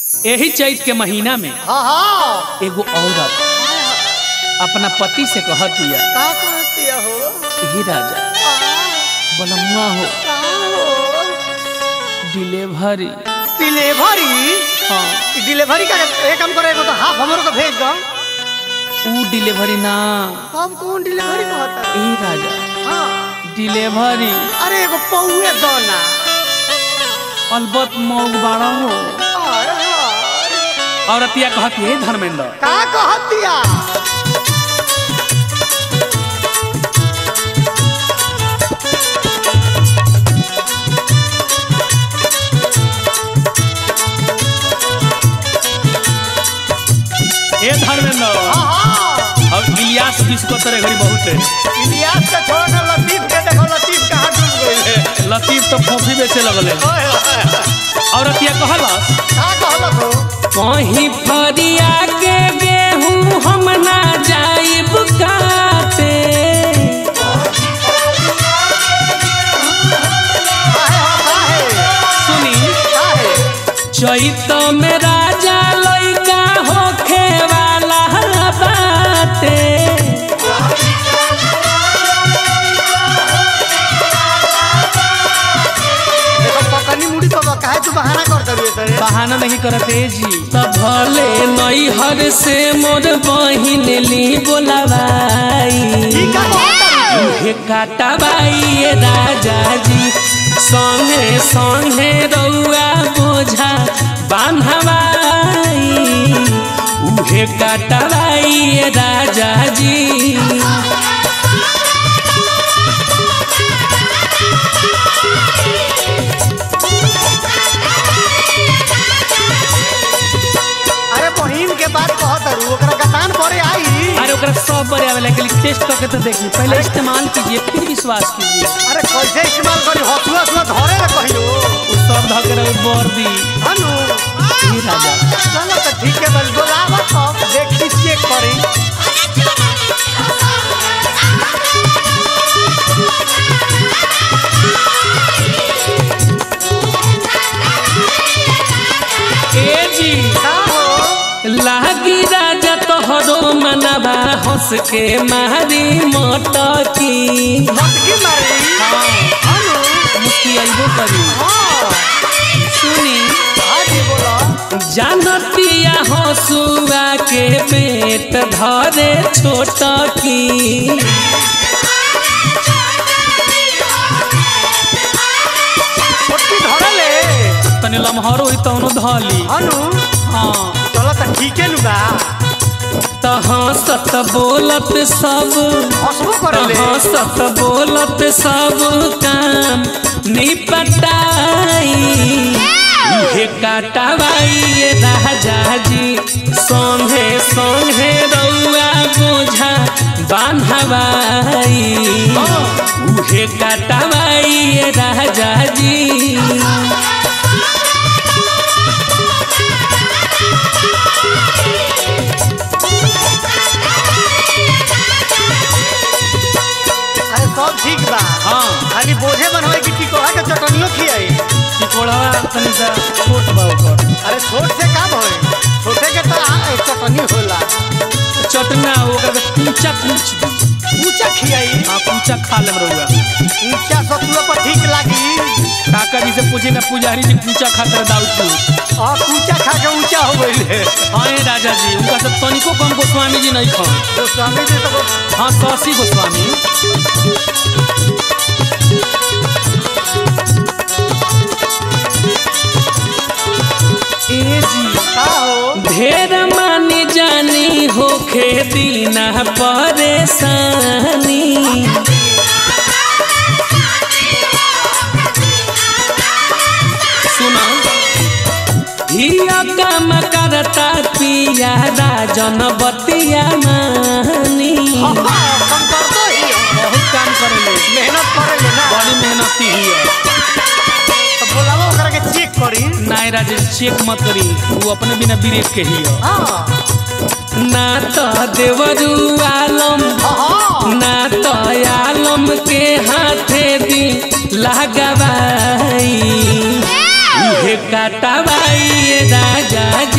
यही चैत के महीना में हाँ हाँ एगो औरत अपना पति से कहतिया का कहती हो हे राजा बलम्मा हो डिलीवरी डिलीवरी हाँ डिलीवरी का एक काम करे एगो तो हाफ हमरो को भेज दो ऊ डिलीवरी ना हम कौन डिलीवरी कहता है ए राजा हाँ डिलीवरी अरे एगो पौए दो ना अलबत मौग बाड़ा हो हाय, हाय। औरतिया कहती है धर्मेंद्र का कहतिया ए धर्मेंद्र हाँ हाँ और इलियास बिस्को तेरे घरी बहुत है इलियास के छोड़ ना लतीफ के देखो लतीफ कहाँ डूब गई है लतीफ तो कॉफी बेचे लगल है ओए, ओए, ओए। औरतिया कहलस का कहलक हो कहीं फरिया के गेहूं हम ना जाइब काटे काहे हो काहे सुनी काहे चैत में राजा लइका होखे वाला बाटे देखो पकनी मुड़ी तो बा, काहे तू बहाना कर दरिए तेरे बहाना नहीं करते जी तब भले नैहर से मोर बहिन ली बोलावाई ठीक है कहता उहे काटाबाई ये राजा जी संगे संगे रउआ बोझा बान्हवाई उहे काटाबाई ये राजा जी अरे बहिन के बात कहत रू ओकरा गतान परे आई अरे ओकरा सब बड़े आवे लेकिन टेस्ट करके तो देखिए पहले इस्तेमाल कीजिए फिर विश्वास कीजिए अरे कैसे इस्तेमाल करी हसुआ हसुआ धरे रे कहियो वो सब धकर बर दी हनु ये राजा चलो तो ठीक है बस बोलावा तब देखी चेक करी ए जी का हो लागी राजा तोहरो मनवा हंस के मारी मटकी मटकी मारी हनु मुस्की अइबो करी हाँ सुनी हाँ जी बोलो जानतिया हंसुआ के पेट धरे छोटकी छोटकी धरे ले तने लम्हर होई तौनो धली हनु हाँ चलो तो ठीक है नु बा त हंसत बोलत सब हसबो करे ले हंसत बोलत सब काम निपटाई हे काटावाई ये राजा जी संगे संगे रउआ बोझा बान्हवाई उहे काटावाई ये राजा जी अरे सब ठीक बा हाँ खाली बोझे बनवाए कि टिकोड़ा के चटनियो खियाई टिकोड़वा तनी सा छोट बा ओकर अरे छोट से काम होए छोटे के तो आ- चटनी होला चटना ओकर के कूचा कुछ दी ऊंचा खियाई हाँ कूचा खा लेम रउआ ऊंचा सतुआ पर ठीक लागी काका जी से पूछे ना पुजारी जी कूचा खाकर दाऊदपुर हाँ ऊंचा खा के ऊंचा हो गई है हाँ ये राजा जी उनका सब तनिको कम गोस्वामी जी नहीं खान तो स्वामी जी तो हाँ शशि गोस्वामी ए जी का हो ढेर मानी जानी होखे दीना परेशानी सुना हिया काम करता पिया राजन बतिया मानी हाँ, कम कर दो ही बहुत काम करेले मेहनत करेले ना बड़ी मेहनती ही है तो बोलावा ओकरा के चेक करी नाय राजेश चेक मत करी वो अपने बिना ब्रेक के ही है हाँ ना तो देवरू आलम हाँ हाँ ना तो आलम के हाथे दी लगावाई उहे काटावाई ये राजा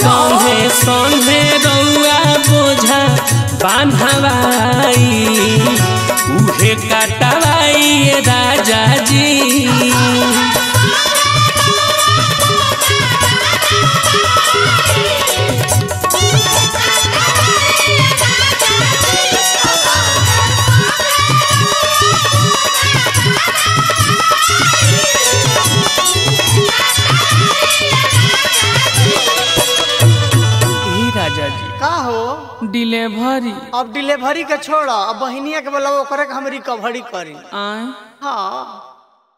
संगे संगे रउआ बोझा बान्हवाई उहे काटवाई ये राजा जी ई राजा जी का हो डिलीवरी अब डिलीवरी के छोड़ अब बहिनिया के बोला ओकरे के हम रिकवरी करी आए हाँ